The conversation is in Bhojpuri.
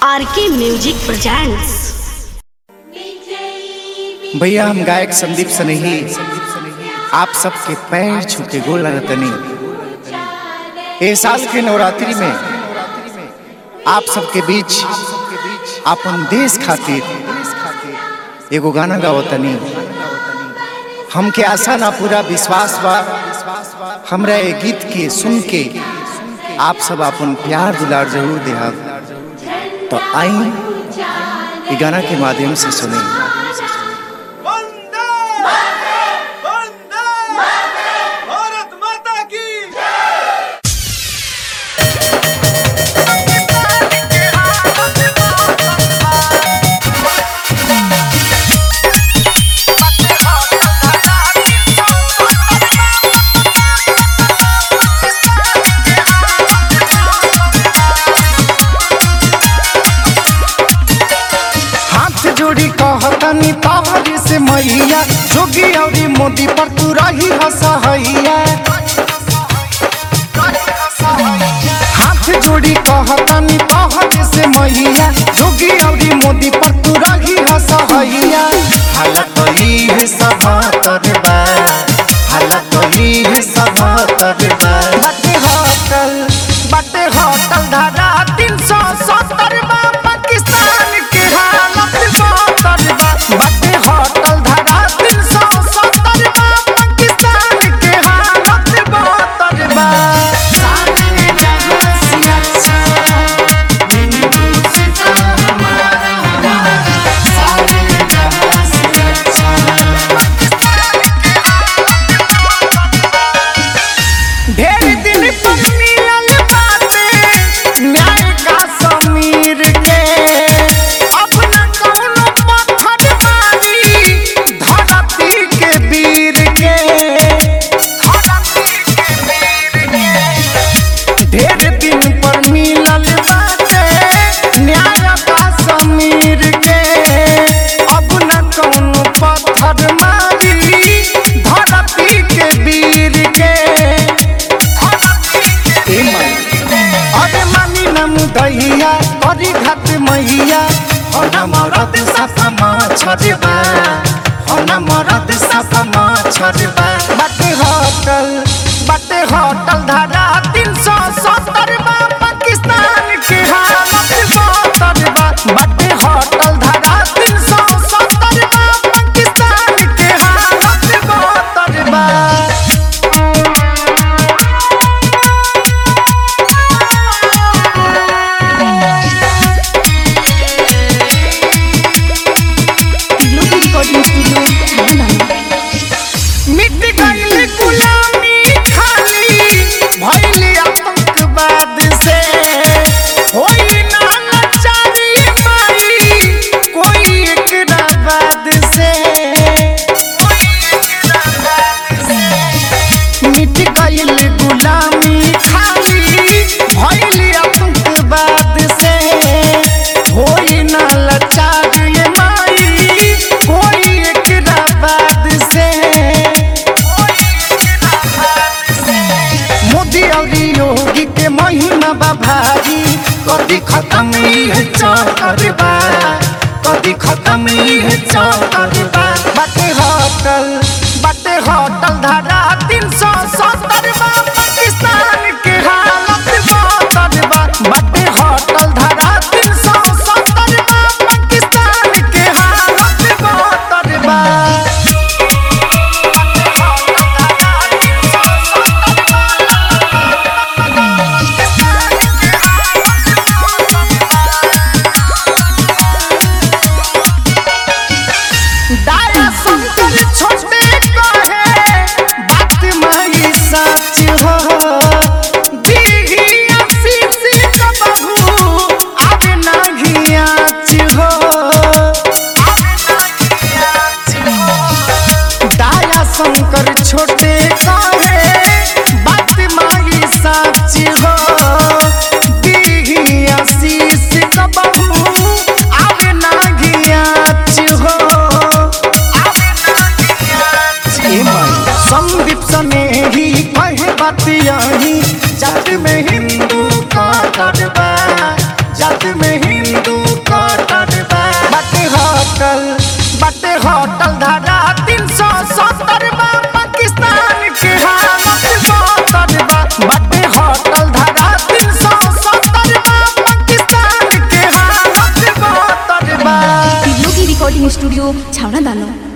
आर के म्यूजिक प्रेजेंट्स भैया हम गायक संदीप सनेही आप सबके पैर छू के गोल लगतनी ए साल के नवरात्रि में आप सबके बीच अपन देश खातिर एगो गाना गावतनी हमके आशा ना पूरा विश्वास बा हमरा ए गीत के सुन के आप सब अपन प्यार दुलार जरूर देहब तो आई ई गाना के माध्यम से सुनी वंदे वंदे भारत माता की हाथ जोड़ी कहतनी तोहरी से मैया जोगी औरी मोदी पर तू रही हसहैया हाथ जोड़ी कहतनी तोहरी से मैया जोगी औरी मोदी पर तू रही हसहैया हालत ही है सभातर बा हालत ही है सभातर बा बटे होटल बटे होटल धारा तीन सौ सत्तर बा पाकिस्तान के हालत बहत्तर बा बटे होटल धारा तीन सौ सत्तर बा पाकिस्तान के हालत बहत्तर बा सारे जहां से अच्छा हिंदुस्तान हमारा सारे जहां से अच्छा ढेर दिन पर मिलल बाटे न्याय का समीर के अपना कौनो पत्थर मारी धरती के वीर के धरती के वीर के ढेर दिन पर मिलल बाटे न्याय का समीर के अपना कौनो पत्थर मारी धरती के वीर के अरे मानी नम दहिया करी घाट मैया होना मरद सफमा छरबा होना मरद सफमा छरबा बाटे होटल बाटे होटल धारा तीन सौ सत्तर बा पाकिस्तान के हालत बहत्तर बा बाटे होटल धारा तीन सौ सत्तर बा पाकिस्तान के हालत बहत्तर बा रिकॉर्डिंग स्टूडियो मिट गईल गुलामी खाली भइल आतंकवाद से होई ना लाचारी माई कोई एकरा बाद से मिट गईल गुलामी खाली भइल आतंकवाद से होई ना लाचारी माई कोई एकरा बाद से मोदी और योगी के महिमा बा भारी कदी खत्म ही है चौकर बा कदी खत्म ही है चौकर बा बाटे होटल बाटे होटल धारा तीन सौ सत्तर बा पाकिस्तान के हालत बहत्तर बा बाटे होटल धारा तीन सौ सत्तर बा पाकिस्तान के हालत बहत्तर बा धारा तीन सौ सत्तर बा पाकिस्तान के हालत बहत्तर बा बाटे होटल धारा तीन सौ सत्तर बा पाकिस्तान के हालत बहत्तर बा टिल्लू की रिकॉर्डिंग स्टूडियो छावड़ा दानो